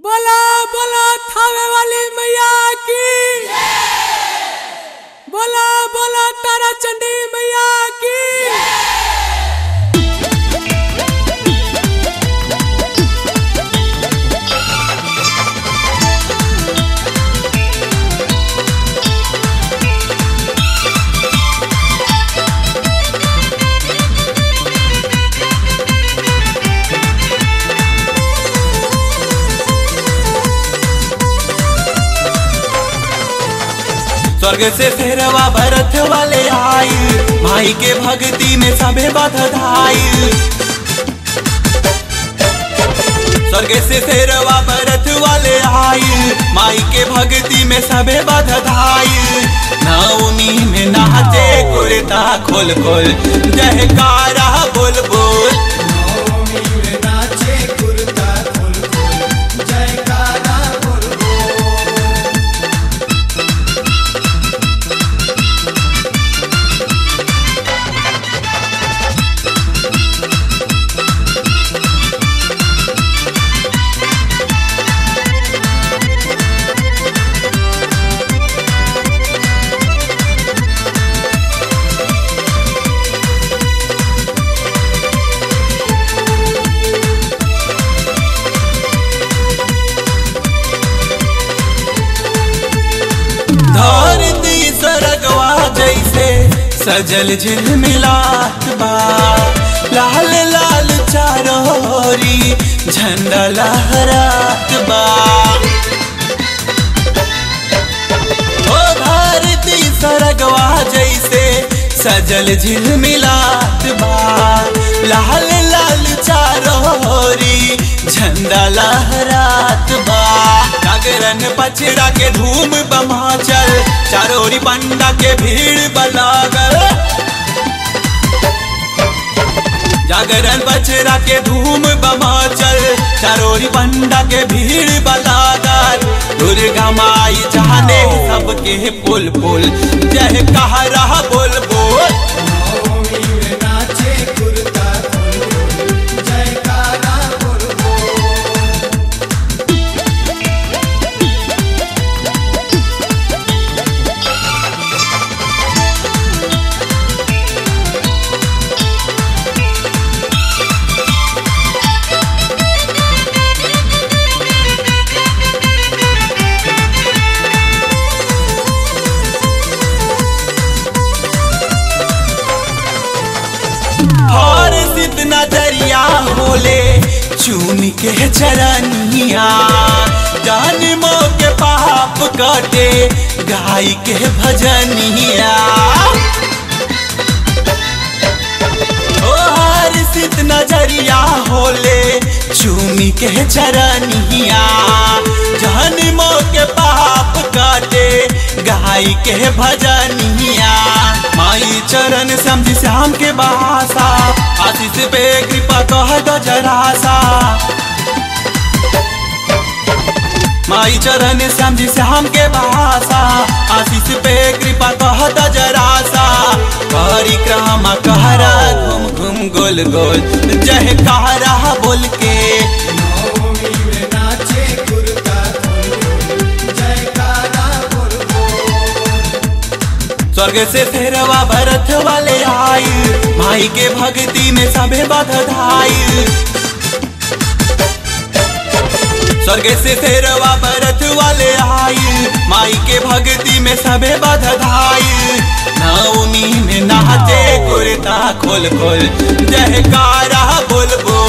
बोला बोला थावे वाली मैया की बोला बोला तारा चंडी मैया की स्वर्ग से फेरवा भरत वाले आई माई के भक्ति में सबे बधाई स्वर्ग से फेरवा भरत वाले आई माई के भक्ति में सबे बधाई नवमी में नाचे कुर्ता खोल खोल जयकारा बोल बोल धरती सरगवा जैसे सजल झिलमिलात बा लाल लाल चारोरी झंडा लहरात बा ओ धरती सरगवा जैसे सजल झिलमिलात बा लाल लाल चारोरी झंडा लहरात बा जागरण पचड़ा के धूम बमाचल चारोरी पंडा के भीड़ बलागल जागरण बचरा के धूम बमाचल चारोरी पंडा के भीड़ बलागल दुर्गा माई जाने सबके पुल पुल जय कह रहा बोल बोल और सिद्ध नजरिया होले चून के चरनिया जान मो के पाप कटे गाय के भजनिया ओ हर सिद्ध नजरिया होले चूमी के चरनिया जान मो के पाप काटे गाय के भजनिया माई चरण समझ श्याम के बहासा आशीष पे कृपा कह दो जरा सा माई चरण समझ श्याम के बहासा आशीष पे कृपा कह दो जरा सा परिक्रमा कहरा घूम घूम गोल गोल जय कहरा बोल के स्वर्ग से फेरवा भरत वाले आई माई के भक्ति में सबे बधाई स्वर्ग से फेरवा भरत वाले आई माई के भक्ति में सबे बधाई नवमी में नाचे कुर्ता खोल खोल जयकारा बोल बोल